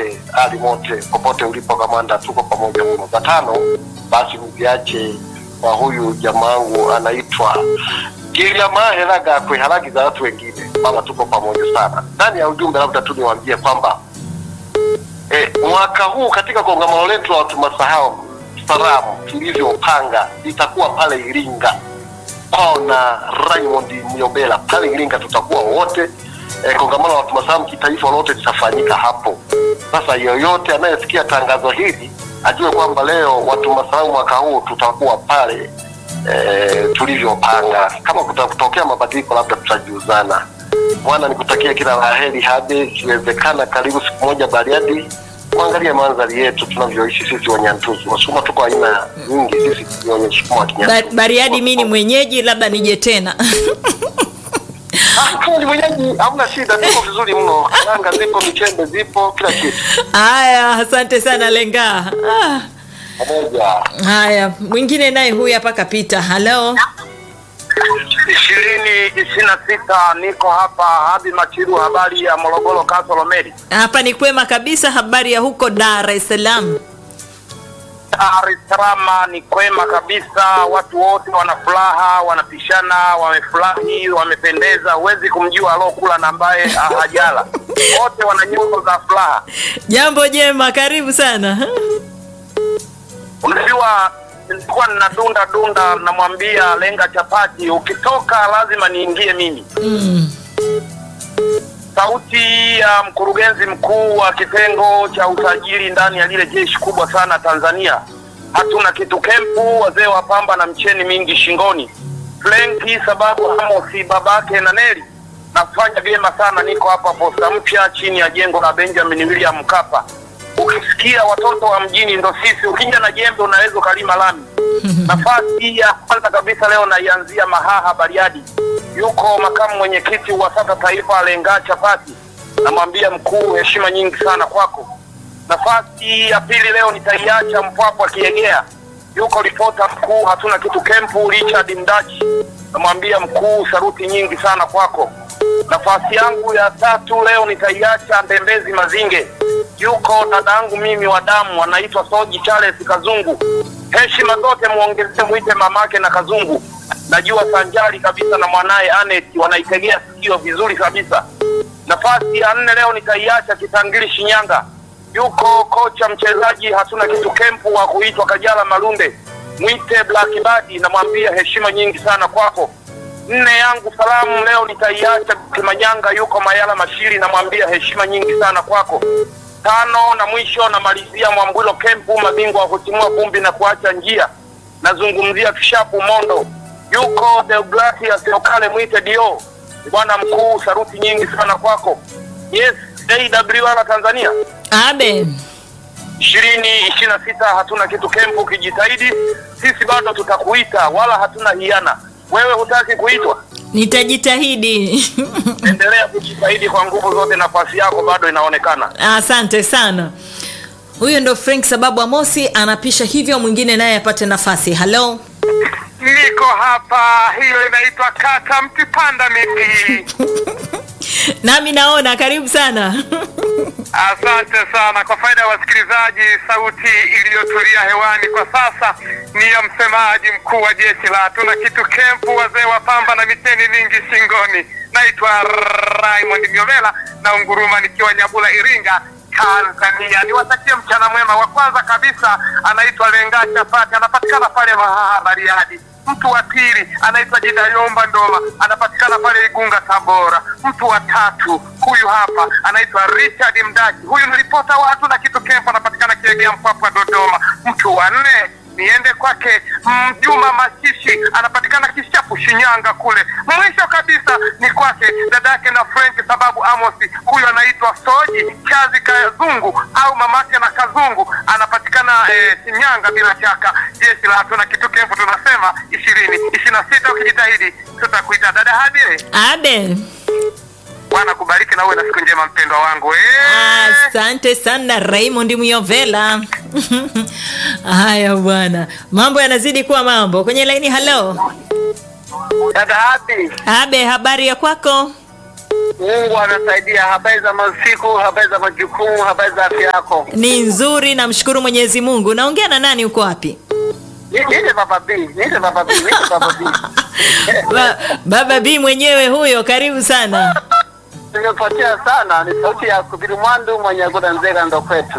wote hali mote popote ulipo kamanda, tuko pamoja mno. Za tano basi mziache kwa huyu jamaangu anaitwa Giliamaheraga kwe haragi za watu wengine. Baba, tuko pamoja sana. Ndani ya ujumbe, labda tu niwaambie kwamba e, mwaka huu katika kongamano letu la watu masahau salamu tulivyopanga litakuwa pale Iringa kwao na Raymond Myombela pale Iringa, tutakuwa wote e, kongamano la watu masahau kitaifa lote litafanyika hapo. Sasa yoyote anayesikia tangazo hili ajue kwamba leo watu masahau mwaka huu tutakuwa pale e, tulivyopanga. Kama kutatokea mabadiliko, labda tutajiuzana. Bwana, nikutakia kila la heri Habe, ikiwezekana karibu siku moja Bariadi kuangalia mandhari yetu tunavyoishi sisi Wanyantuzu. Wasukuma tuko aina nyingi, sisi ni wenye Wasukuma wa Ba- Kinyantuzu. Bariadi mi ni mwenyeji, labda nije tena. Ah, kama ni mwenyeji hamna shida, tuko vizuri mno. Karanga zipo, michembe zipo, kila kitu Haya, asante sana Lenga. Ah, pamoja. haya, mwingine naye huyu hapa kapita. Halo, ishirini ishirini na sita niko hapa Habi Machiru, habari ya Morogoro Kasolo Meri. hapa ni kwema kabisa. Habari ya huko Dar es Salaam? Dar es Salaam ni kwema kabisa, watu wote wana furaha, wanapishana, wamefurahi, wamependeza. Huwezi kumjua alokula na ambaye hajala, wote wana nyuso za furaha. Jambo jema, karibu sana. Unajua, nilikuwa ninadunda dunda, namwambia lenga chapati, ukitoka lazima niingie mimi. Mm. Sauti ya mkurugenzi mkuu wa kitengo cha usajili ndani ya lile jeshi kubwa sana Tanzania. Hatuna kitu kempu, wazee wa pamba na mcheni mingi shingoni. Flenki sababu Amosi babake na Neli. Nafanya vyema sana, niko hapa posta mpya chini ya jengo la Benjamin William Mkapa. Ukisikia watoto wa mjini ndo sisi, ukija na jembe unaweza ukalima lami. Nafasi ya kwanza kabisa leo naianzia Mahaha Bariadi. Yuko makamu mwenyekiti wa SATA taifa Lenga Chapati, namwambia mkuu, heshima nyingi sana kwako. Nafasi ya pili leo nitaiacha Mpwapwa Kiegea, yuko ripota mkuu hatuna kitu kempu Richard Mdachi, namwambia mkuu, saruti nyingi sana kwako. Nafasi yangu ya tatu leo nitaiacha Ndembezi Mazinge, yuko dadangu mimi wa damu anaitwa Soji Charles Kazungu. Heshima zote muongezee, mwite mamake na Kazungu. Najua sanjari kabisa na mwanaye Anet wanaitegea sikio vizuri kabisa. Nafasi ya nne leo nitaiacha Kitangili Shinyanga, yuko kocha mchezaji hatuna kitu kempu wa kuitwa Kajala Malunde, mwite Black Badi, namwambia heshima nyingi sana kwako. Nne yangu salamu leo nitaiacha Kimanyanga, yuko Mayala Mashiri, namwambia heshima nyingi sana kwako. Tano na mwisho namalizia Mwambwilo Kempu, mabingwa wa kutimua vumbi na kuacha njia. Nazungumzia Kishapu Mondo, yuko Deogratias Okale, mwite Dio. Bwana mkuu, saruti nyingi sana kwako. Yes, AWR Tanzania Abe, ishirini ishirini na sita hatuna kitu kempu. Ukijitahidi sisi bado tutakuita, wala hatuna hiana. Wewe hutaki kuitwa, nitajitahidi. endelea kujitahidi kwa nguvu zote, nafasi yako bado inaonekana. Asante sana. Huyo ndo Frank sababu Amosi anapisha hivyo, mwingine naye apate nafasi. Halo, Niko hapa, hiyo inaitwa kata mtipanda miti. nami naona. Karibu sana. Asante sana kwa faida ya wasikilizaji. Sauti iliyotulia hewani kwa sasa ni ya msemaji mkuu wa jeshi la hatuna kitu kempu, wazee wa pamba na miteni mingi shingoni. Naitwa Raymond Nyovela na unguruma nikiwa Nyabula, Iringa, Tanzania. Niwatakie mchana mwema. Wa kwanza kabisa anaitwa Lenga Chapati, anapatikana pale Mahaha Bariadi. Mtu wa pili anaitwa Jidayomba Ndoma, anapatikana pale Igunga Tabora. Mtu wa tatu huyu hapa anaitwa Richard Mdachi, huyu ni ripota wa hatuna kitu kempu, anapatikana Kiegea Mpwapwa Dodoma. Mtu wa nne niende kwake mm, Juma Mashishi anapatikana Kishapu Shinyanga kule. Mwisho kabisa ni kwake dadake na Frank sababu Amosi, huyu anaitwa Soji Chazi Kazungu au mamake na Kazungu, anapatikana eh, Shinyanga. Bila shaka jeshi la hatuna kitu kempu tunasema ishirini ishirini na sita ukijitahidi tutakuita dada Hadire. Abe, Bwana kubariki na uwe na siku njema mpendwa wangu eh. asante sana Raymond Muyovela. Haya bwana, mambo yanazidi kuwa mambo kwenye laini. Halo Dada Hadi, Abe, habari ya kwako? Mungu anasaidia. Habari za masiku, habari za majukumu, habari za afya yako. Ni nzuri, namshukuru Mwenyezi Mungu. Naongea na nani uko wapi? Ni- Niite Baba B, niite Baba B, niite Baba B. Ba, baba B mwenyewe huyo, karibu sana. Nimepotea sana, ni sauti ya Kubiru Mwandu mwenye Goda Nzega ndo kwetu.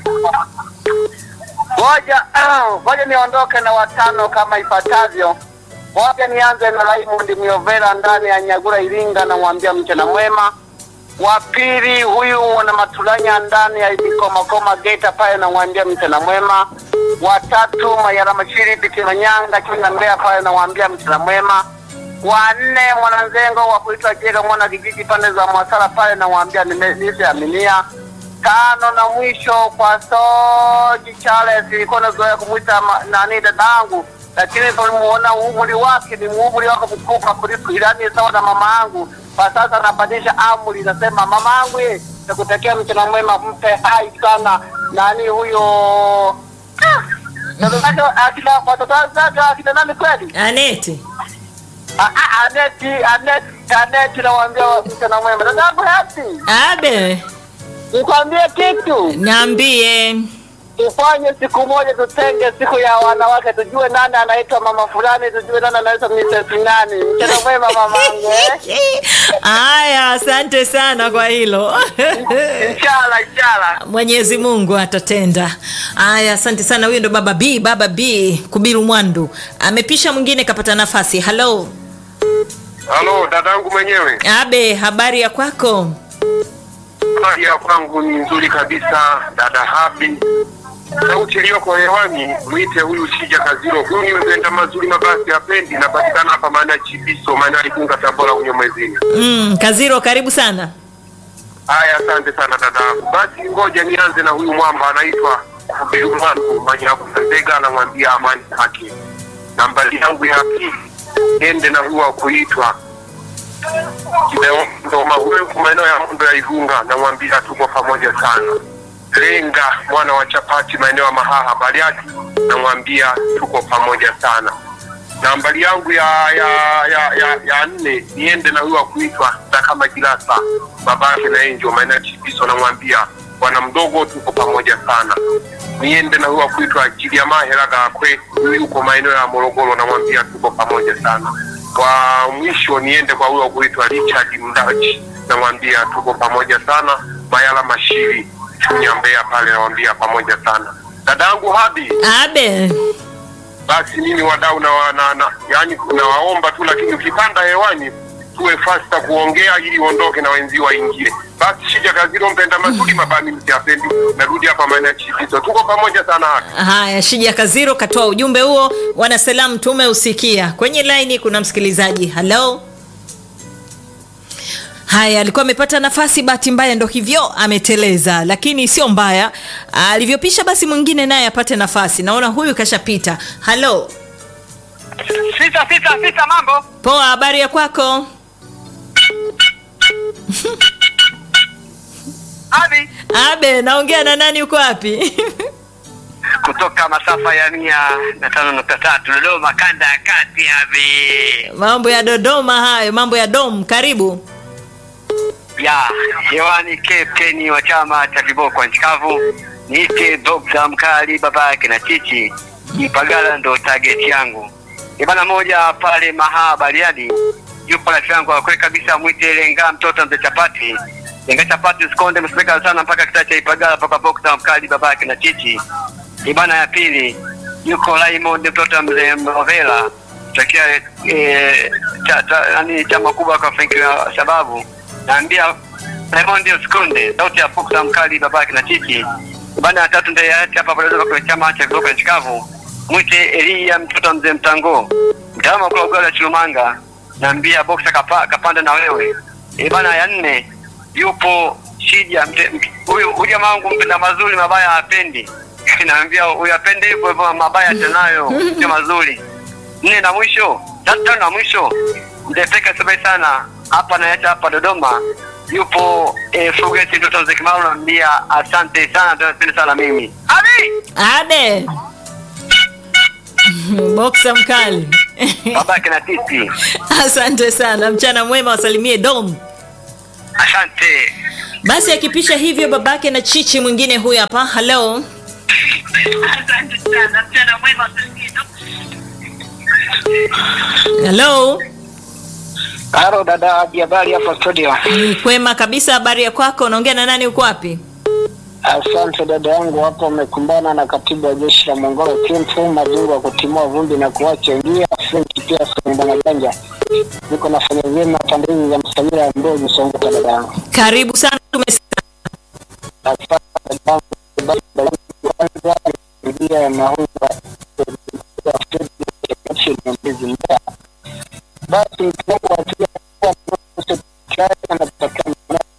Ngoja ngoja niondoke na watano kama ifuatavyo. Ngoja nianze na Raymond Miovera ndani ya Nyagura Iringa, namwambia mchana mwema. Wa pili huyu mwana Matulanya ndani ya Ibikomakoma Geita pale, namwambia mchana mwema. Wa tatu Mayara Mashiri Bitimanyanga Chuna Mbeya pale, namwambia mchana mwema. Wa nne mwananzengo wa kuitwa Jega mwana kijiji pande za Mwasara pale, namwambia nime- nimeaminia tano na mwisho kwa Soji Charles, ilikuwa nazoea kumwita ma- nani dadangu, lakini tulimuona umri wake ni umri wake mkubwa kuliko ilani sawa na mama yangu. Kwa sasa anabadilisha amri, nasema mama yangu, ye nakutakia mchana mwema, mpe hai sana nani huyo Ah, watoto zake akina- watoto zake akina nani kweli? Aneti. Ah, ah, Aneti, Aneti, Aneti, namwambia mchana mwema, dadangu Hati, Abe, nikwambie kitu niambie. tufanye siku moja, tutenge siku ya wanawake, tujue nani anaitwa mama fulani, tujue nani anaitwa Mrs. nani. Mchana mwema mamangu, eh? Haya, asante sana kwa hilo. Inshallah, inshallah. Mwenyezi Mungu atatenda. Haya, asante sana. Huyo ndo baba B, baba B Kubiru Mwandu amepisha, mwingine kapata nafasi. Halo Halo, dadangu mwenyewe. Abe, habari ya kwako? Hali ya kwangu ni nzuri kabisa, dada Habi. Sauti iliyoko hewani mwite huyu Shija Kaziro. Huyu ni mpenda mazuri mabasi hapendi, napatikana hapa maana Chibiso, maana Igunga, Tabora, unyo mwezini. Mm, Kaziro, karibu sana. Haya, asante sana dadangu. Basi ngoja nianze na huyu mwamba anaitwa Kubiru Mwandu Manyakusandega, anamwambia amani haki. Nambari yangu ya pili ende na huyu wa kuitwa Kimeondoma, huyu kwa maeneo ya Mondo ya Igunga, namwambia tuko pamoja sana. Lenga mwana wa chapati maeneo ya Mahaha Bariadi, namwambia tuko pamoja sana. Nambari yangu ya ya ya ya, ya nne niende na huyu wa kuitwa Sakama Kilasa babake na Enjo maeneo ya Chibiso, namwambia bwana mdogo, tuko pamoja sana. Niende na huyu wa kuitwa Kiliama Helaga Akwe, huyu yuko maeneo ya Morogoro, namwambia tuko pamoja sana. Kwa mwisho niende kwa huyo wa kuitwa Richard Mdachi, namwambia tuko pamoja sana. Mayala Mashiri Chunya Mbeya pale, namwambia pamoja sana. Dadangu Habi, Abe, basi mimi wadau na, na, na yani nawaomba tu, lakini ukipanda hewani tuwe fasta kuongea ili uondoke na wenzio waingie. Basi Shija Kaziro, mpenda mazuri mabani msiapendi, narudi hapa maana Chibiso, tuko pamoja sana hapa. haya, Shija Kaziro katoa ujumbe huo. Wanasalamu tumeusikia. Kwenye laini kuna msikilizaji. Halo. Haya, alikuwa amepata nafasi, bahati mbaya ndo hivyo ameteleza, lakini sio mbaya. Alivyopisha basi mwingine naye apate nafasi. Naona huyu kashapita. Halo, Sita sita sita, mambo poa, habari ya kwako? Abi Abe, naongea na nani? Uko wapi? kutoka masafa ya mia na tano nukta tatu Dodoma, kanda ya kati. Abi mambo ya Dodoma hayo, mambo ya dom. Karibu. ya hewani, kapteni wa chama cha viboko nchi kavu, niite Dr. Mkali baba yake na chichi Ipagala, ndo target yangu ibana moja pale Mahaa Bariadi. Yupo rafiki yangu akwe kabisa, mwite Lenga mtoto mzee chapati Lenga chapati, usikonde msipeka sana mpaka kitaa cha Ipagala paka Dr. Mkali baba yake na chichi ibana ya pili yuko Raymond mtoto wa mzee Mrovela takia eh, cha, cha, nani chama kubwa kwa Frank wa sababu naambia Raymond ndio sikonde sauti ya Fox mkali babake na chichi ibana ya tatu ndio yaacha hapa pale kwa chama cha Globe Chicago mwite Elia mtoto wa mzee Mtango mtaalamu wa kula ya Chilumanga naambia boxa kapa, kapanda na wewe ibana ya nne yupo Shija mte- mte- huyu huyu jamaa wangu mpenda mazuri mabaya hapendi naambia huyu apende hivyo hivyo mabaya tenayo sio mazuri nne na mwisho tatu tano na mwisho mtepeka sabai sana hapa naacha hapa Dodoma yupo eh, Fugeti mtoto mzee Kimaru naambia asante sana tunapenda sana mimi Abi Abe. Boksa mkali. babake na titi Asante sana, mchana mwema, wasalimie dom. Asante. Basi akipisha hivyo babake na chichi mwingine huyu hapa. Halo, Asante sana, mchana mwema Kristo. halo. Halo dada, habari hapa studio? Ni kwema kabisa. Habari ya kwako? Unaongea na nani? Uko wapi? Asante dada yangu, hapo umekumbana na katibu wa jeshi la Mongolo Kimfu, mabingwa wa kutimua vumbi na kuacha njia. Frank pia Bwana Ganja, niko nafanya vyema pande hizi za Msamira ya Mbozi, Songea dada yangu. Karibu sana. Tumes Asante dada yangu, basi dada yangu, kwanza njia ya mahunga Mbizi Mbeya. Basi mkiwango wa pia kwa serikali anatakiwa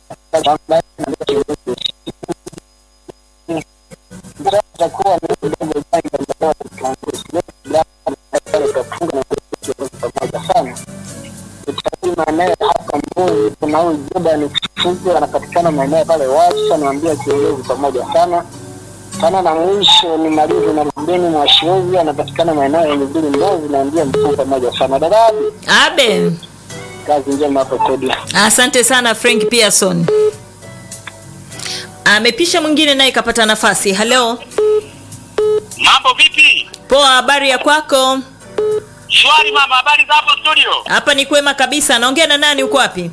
takuwa ni kidogo janga ambao kiongozi wetu kafunga na pamoja sana. Utalii maeneo hapa Mbozi, kuna huyu Jordan Kifugo anapatikana maeneo pale Wasa, naambia kiongozi pamoja sana sana. Na mwisho ni Marivu na Rubeni Mwashirozi anapatikana maeneo ya Migiri Mbozi, naambia mkuu pamoja sana. Dadabi, Abe. kazi njema hapo studio. Asante sana Frank Pearson. Amepisha mwingine naye kapata nafasi. Halo, Mambo vipi? poa. Habari ya kwako? Shwari mama, habari za hapo studio? Hapa ni kwema kabisa. Naongea na nani? Uko wapi?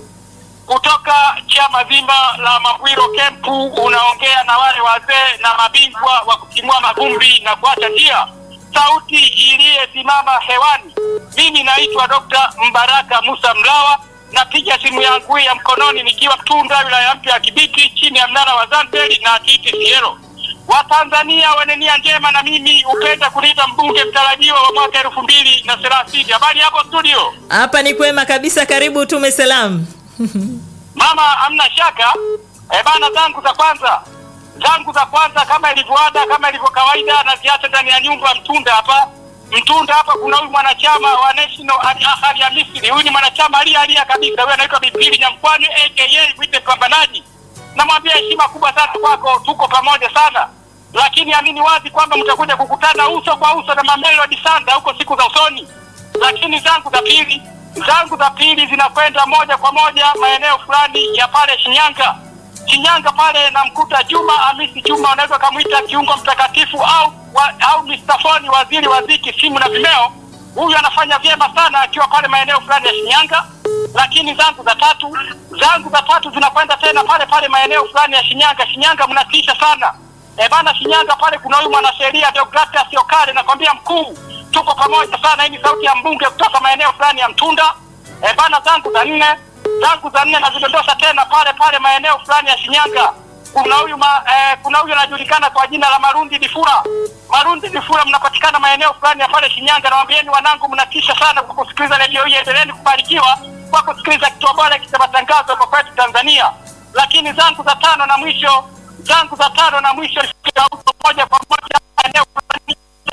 Kutoka chama zima la Mabwiro Kempu, unaongea na wale wazee na mabingwa wa kutimua mavumbi na kuacha njia, sauti iliyesimama hewani. Mimi naitwa Dr. Mbaraka Musa Mlawa, napiga simu yangu hii ya mkononi nikiwa Mtunda, wilaya mpya ya Kibiti, chini ya mnara wa Zambeli na Titi Siero. Watanzania wenye nia njema na mimi hupenda kuniita mbunge mtarajiwa wa mwaka elfu mbili na thelathini. Habari hapo studio? Hapa ni kwema kabisa. Karibu, tume salamu. Mama, hamna shaka. E bana, zangu za kwanza zangu za kwanza kama ilivyoada, kama ilivyo kawaida, na ziacha ndani ya nyumba Mtunda hapa. Mtunda hapa kuna huyu mwanachama wa National Al Ahly ya Misri. Huyu ni mwanachama alia alia kabisa, huyu anaitwa Bipili Nyamkwani aka Mwite Pambanaji. Namwambia heshima kubwa sana kwako, tuko pamoja sana, lakini amini wazi kwamba mtakuja kukutana uso kwa uso na Mamelodi Sanda huko siku za usoni. Lakini zangu za pili zangu za pili zinakwenda moja kwa moja maeneo fulani ya pale Shinyanga. Shinyanga pale namkuta Juma Hamisi Juma, unaweza kamwita kiungo mtakatifu au wa, au Mr. Foni, waziri wa ziki, simu na vimeo. Huyu anafanya vyema sana akiwa pale maeneo fulani ya Shinyanga. Lakini zangu za tatu zangu za tatu zinakwenda tena pale pale maeneo fulani ya Shinyanga. Shinyanga mnatisha sana e bana, Shinyanga pale kuna huyu mwanasheria Deogratias Okare, nakwambia mkuu, tuko pamoja sana. Hii ni sauti ya mbunge kutoka maeneo fulani ya Mtunda. E bana, zangu za nne zangu za nne nazidondosha tena pale pale maeneo fulani ya Shinyanga. Kuna huyu ma, eh, kuna huyu anajulikana kwa jina la Marundi Difura. Marundi Difura, mnapatikana maeneo fulani ya pale Shinyanga. Nawaambieni wanangu, mnatisha sana kwa kusikiliza redio hii. Endeleeni kubarikiwa kwa kusikiliza kituo bora cha matangazo kwa kwetu Tanzania. Lakini zangu za tano na mwisho zangu za tano na mwisho moja kwa moja maeneo fulani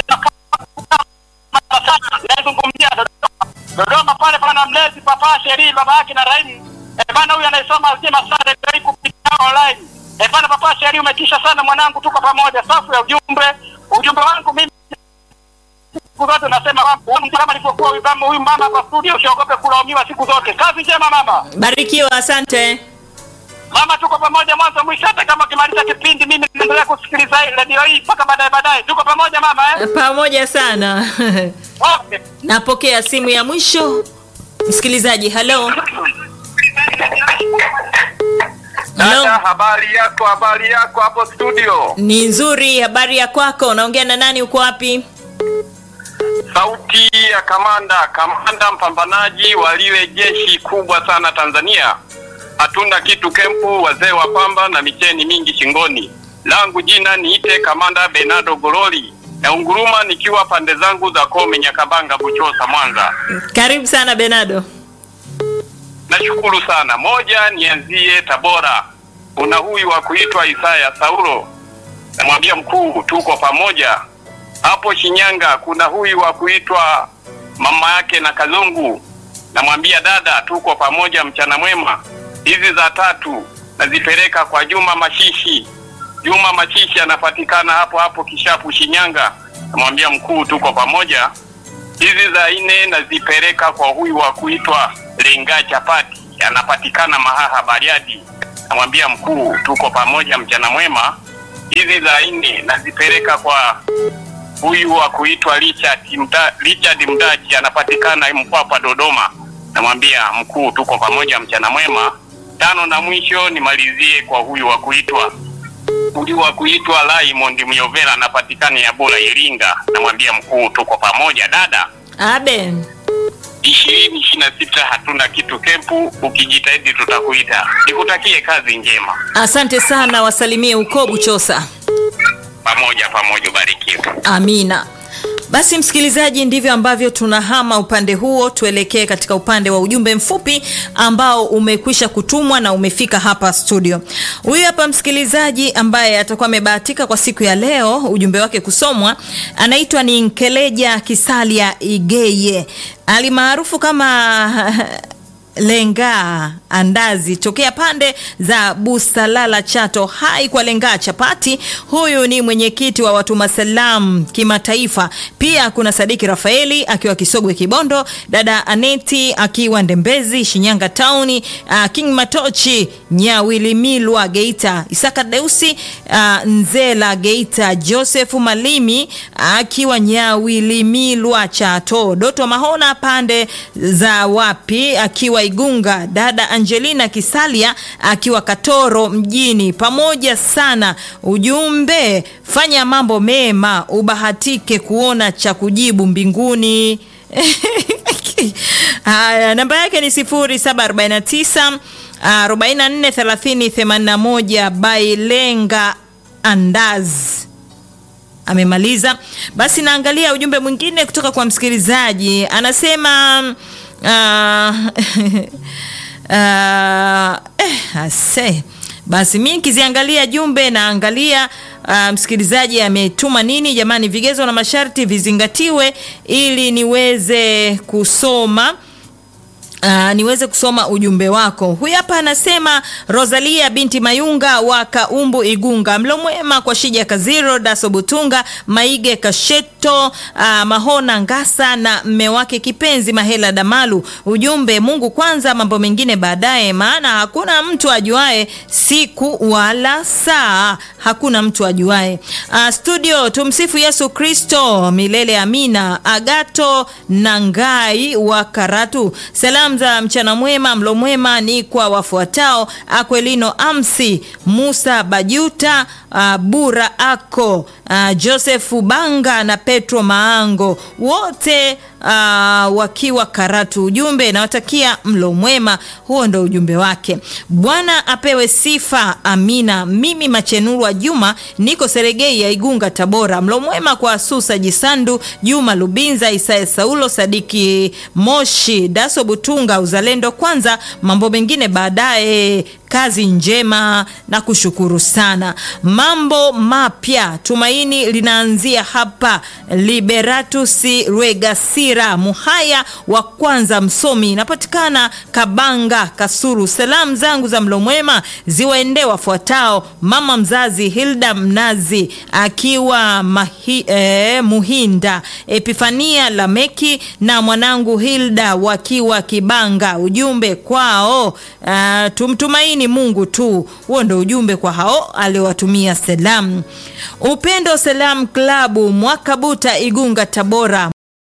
nazungumzia Dodoma. Dodoma pale pana mlezi papa Sheri baba yake na Raimu. Eh bana, huyu anayesoma Zima Sare Dai kupitia online. Eh bana, papa Sheri umetisha sana mwanangu, tuko pamoja. Safu ya ujumbe, ujumbe wangu mimi siku zote nasema kwamba kama alivyokuwa huyu mama huyu mama kwa studio, usiogope kulaumiwa siku zote. Kazi njema mama. Barikiwa, asante. Mama, tuko pamoja mwanzo mwisho, hata kama ukimaliza kipindi, mimi naendelea kusikiliza hii redio hii mpaka baadaye baadaye. Tuko pamoja mama eh? Pamoja sana. Okay. Napokea simu ya mwisho. Msikilizaji, halo. Dada, Halo. habari yako? Habari yako hapo studio? Ni nzuri. Habari ya kwako? Unaongea na nani? Uko wapi? Sauti ya kamanda, kamanda mpambanaji wa lile jeshi kubwa sana Tanzania. Hatuna kitu kempu, wazee wa pamba na micheni mingi shingoni. Langu jina niite kamanda Bernardo Gololi na unguruma nikiwa pande zangu za Kome, Nyakabanga, Buchosa, Mwanza. Karibu sana Benado. Nashukuru sana. Moja, nianzie Tabora. Kuna huyu wa kuitwa Isaya Saulo, namwambia mkuu, tuko pamoja. Hapo Shinyanga kuna huyu wa kuitwa mama yake na Kazungu, namwambia dada, tuko pamoja, mchana mwema. Hizi za tatu nazipeleka kwa Juma Mashishi. Juma Mashishi anapatikana hapo hapo Kishapu, Shinyanga, namwambia mkuu, tuko pamoja hizi za nne nazipeleka kwa huyu wa kuitwa Lenga Chapati anapatikana Mahaha Bariadi. Namwambia mkuu, tuko pamoja, mchana mwema. Hizi za nne nazipeleka kwa huyu wa kuitwa Richard Mda, Richard Mdachi anapatikana Mpwapwa Dodoma. Namwambia mkuu, tuko pamoja, mchana mwema. Tano na mwisho nimalizie kwa huyu wa kuitwa huyu wa kuitwa Raymond Myovera anapatikana Yabura Iringa. Namwambia mkuu, tuko pamoja dada. abe ishirini ishirini na sita hatuna kitu kempu, ukijitahidi tutakuita. Nikutakie kazi njema, asante sana wasalimie huko buchosa pamoja pamoja, ubarikiwe. amina basi msikilizaji ndivyo ambavyo tunahama upande huo tuelekee katika upande wa ujumbe mfupi ambao umekwisha kutumwa na umefika hapa studio huyu hapa msikilizaji ambaye atakuwa amebahatika kwa siku ya leo ujumbe wake kusomwa anaitwa ni nkeleja kisalia igeye alimaarufu kama lengaa andazi tokea pande za busalala chato hai kwa lengaa chapati huyu ni mwenyekiti wa watuma salam kimataifa pia kuna sadiki rafaeli akiwa kisogwe kibondo dada aneti akiwa ndembezi shinyanga tauni uh, king matochi nyawilimilwa geita isaka deusi uh, nzela geita joseph malimi akiwa nyawilimilwa chato doto mahona pande za wapi akiwa igunga dada angelina kisalia akiwa katoro mjini pamoja sana ujumbe fanya mambo mema ubahatike kuona cha kujibu mbinguni haya namba yake ni 0749 443081 bailenga andazi amemaliza basi naangalia ujumbe mwingine kutoka kwa msikilizaji anasema uh, uh, eh, ase basi mi nikiziangalia jumbe naangalia uh, msikilizaji ametuma nini jamani vigezo na masharti vizingatiwe ili niweze kusoma Uh, niweze kusoma ujumbe wako huyu hapa anasema rosalia binti mayunga wa kaumbu igunga mlo mwema kwa shija kaziro daso butunga maige kasheto uh, mahona ngasa na mme wake kipenzi mahela damalu ujumbe mungu kwanza mambo mengine baadaye maana hakuna mtu ajuae siku wala saa hakuna mtu ajuae uh, studio tumsifu yesu kristo milele amina agato nangai wa karatu salam za mchana mwema mlo mwema ni kwa wafuatao akwelino amsi musa bajuta uh, bura ako uh, josefu banga na petro maango wote uh, wakiwa karatu ujumbe nawatakia mlo mwema huo ndo ujumbe wake bwana apewe sifa amina mimi machenurwa juma niko seregei ya igunga tabora mlo mwema kwa susa jisandu juma lubinza isaya saulo sadiki moshi daso butunga uzalendo kwanza mambo mengine baadaye kazi njema na kushukuru sana mambo mapya tumaini linaanzia hapa liberatus rwegasira muhaya wa kwanza msomi inapatikana kabanga kasuru salamu zangu za mlo mwema ziwaendee wafuatao mama mzazi hilda mnazi akiwa mahi, eh, muhinda epifania lameki na mwanangu hilda wakiwa kibanga ujumbe kwao uh, tumtumaini mungu tu huo ndo ujumbe kwa hao aliowatumia salamu upendo salam klabu mwakabuta igunga tabora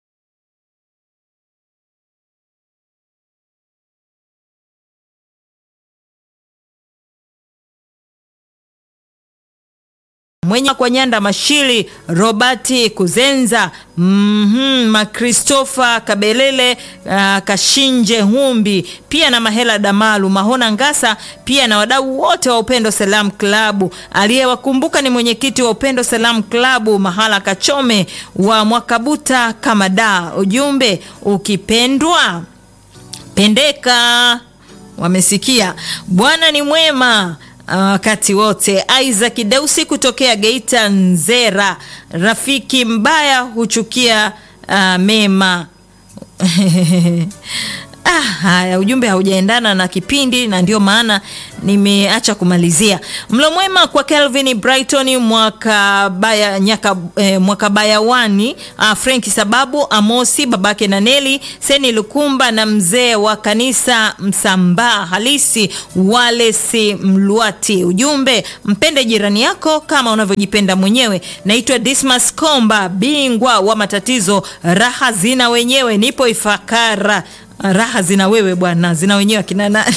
mwenye kwa nyanda mashili robati kuzenza mm-hmm, makristofa kabelele uh, kashinje humbi pia na mahela damalu mahona ngasa pia na wadau wote wa upendo salam klabu aliyewakumbuka ni mwenyekiti wa upendo salam klabu mahala kachome wa mwakabuta kamada ujumbe ukipendwa pendeka wamesikia bwana ni mwema wakati uh, wote isaac deusi kutokea geita nzera rafiki mbaya huchukia uh, mema Ah, haya ujumbe haujaendana na kipindi na ndio maana nimeacha kumalizia. Mlo mwema kwa Kelvin Brighton mwaka baya nyaka eh, mwaka bayawani ah, Frank Sababu Amosi babake na Neli Seni Lukumba na mzee wa kanisa Msambaa halisi Walesi Mlwati. Ujumbe mpende jirani yako kama unavyojipenda mwenyewe. Naitwa Dismas Komba, bingwa wa matatizo, raha zina wenyewe, nipo Ifakara raha zina wewe bwana, zina wenyewe akina nani?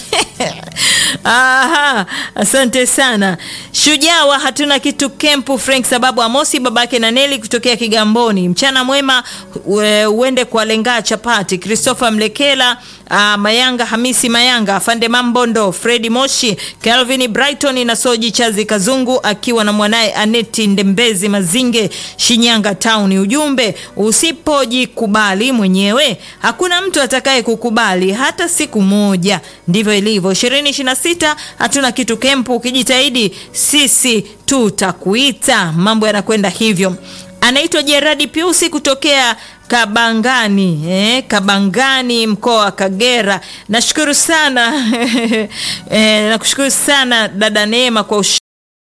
Aha, asante sana shujaa wa hatuna kitu kempu Frank sababu Amosi babake na Neli kutokea Kigamboni. Mchana mwema ue- uende kwa lenga chapati Christopher Mlekela uh, Mayanga Hamisi Mayanga Afande Mambondo Fredi Moshi Calvin Brighton na Soji Chazi Kazungu akiwa na mwanaye Aneti Ndembezi Mazinge Shinyanga Town. Ujumbe, usipojikubali mwenyewe hakuna mtu atakaye kukubali hata siku moja. Ndivyo ilivyo. 2026 hatuna kitu kempu, ukijitahidi sisi tutakuita. Mambo yanakwenda hivyo. Anaitwa Jeradi Piusi kutokea Kabangani eh, Kabangani mkoa wa Kagera. Nashukuru sana eh, nakushukuru sana dada Neema kwa ush